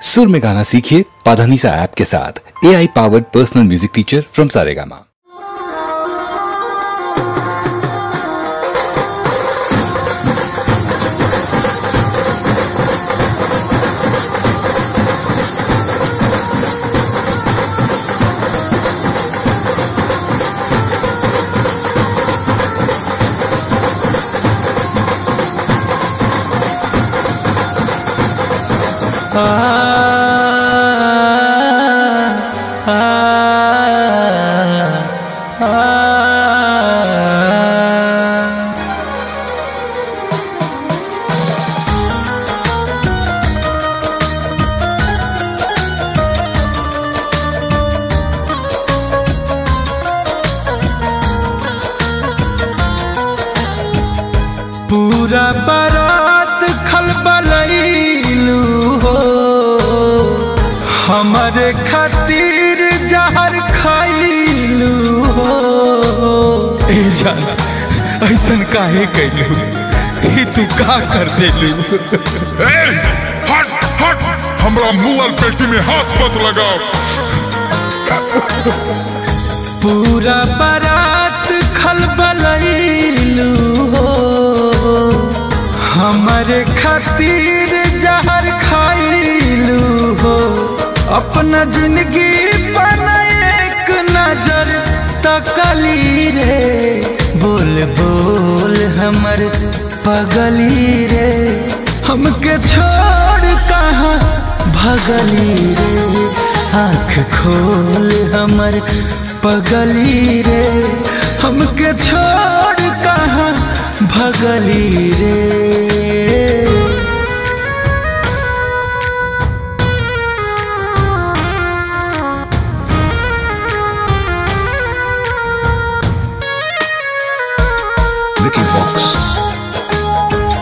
सुर में गाना सीखिए पाधानीसा ऐप के साथ A I powered personal music teacher from Saregama पूरा बारात खलबलैलू हो हमारे खातिर जहर खैलू हो ए जान ऐसन काहे कैलू ई तू का कर देलू ए, हट हट हमरा मुंह और पेटी में हाथ मत लगाओ पूरा बारात खलबलैलू हो हमारे खातिर जहर खैलू हो अपना जिंदगी पर एक नजर तकली रे बोल बोल हमर पगली रे हमके छोड़ कहाँ भगली रे आँख खोल हमर पगली रे हमके छोड़ कहाँ भगली रे Vicky Fox.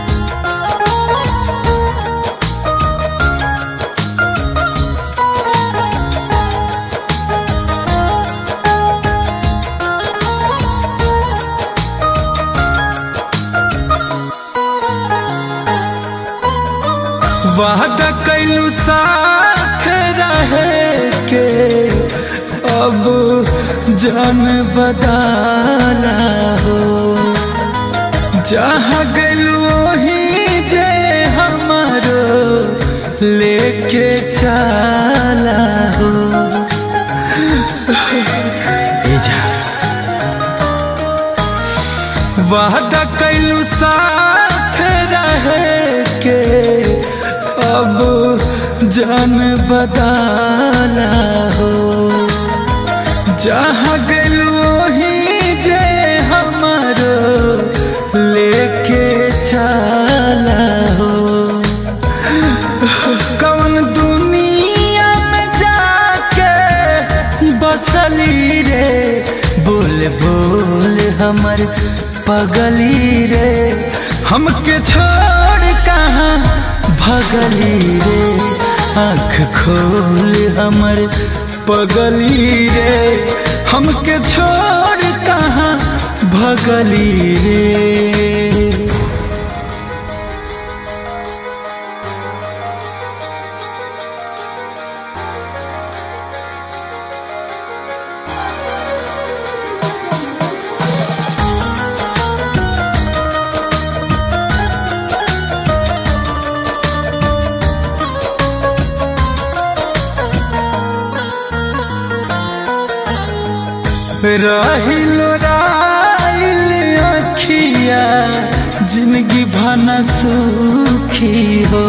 वादा कैलू साथ रहे के अब जान बदाला हो जहाँ गलू वही जे हमारो लेके चाला हो ए जा वादा कैलू साथ रहे के अब जान बदाला हो जहाँ गलू वही जे हमारो लेके चाला हो कौन दुनिया में जाके बसली रे बोल बोल हमर पगली रे हमके छोड़ कहाँ भगली रे आँख खोल हमर पगली रे हमके छोड़ कहाँ भगली रे रहिलो राइल अखिया जिंदगी भना सुखी हो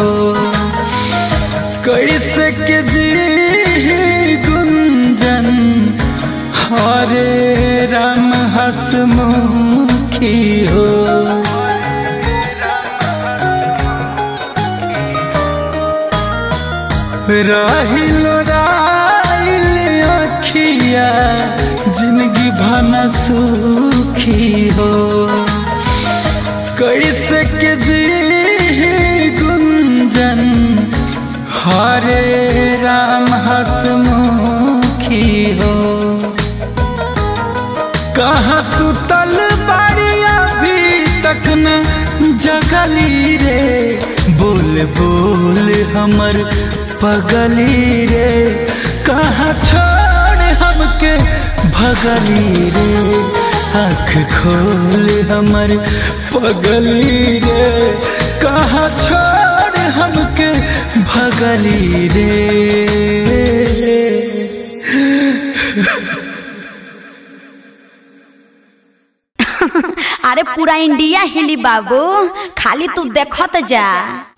कैसे के जी गुंजन हरे राम हसमुखी हो रहिलो राइल अखिया जिंदगी भना सुखी हो कैसे के जी गुंजन हरे राम हसमुखी हो कहाँ सुतल बाड़ी अभी तक न जगली रे बोल बोल हमर पगली रे कहाँ छोड़ हमके भगली रे आँख खोल हमर पगली रे कहाँ छोड़ हमके भगली रे अरे पूरा इंडिया हिली बाबू खाली तू देखत जा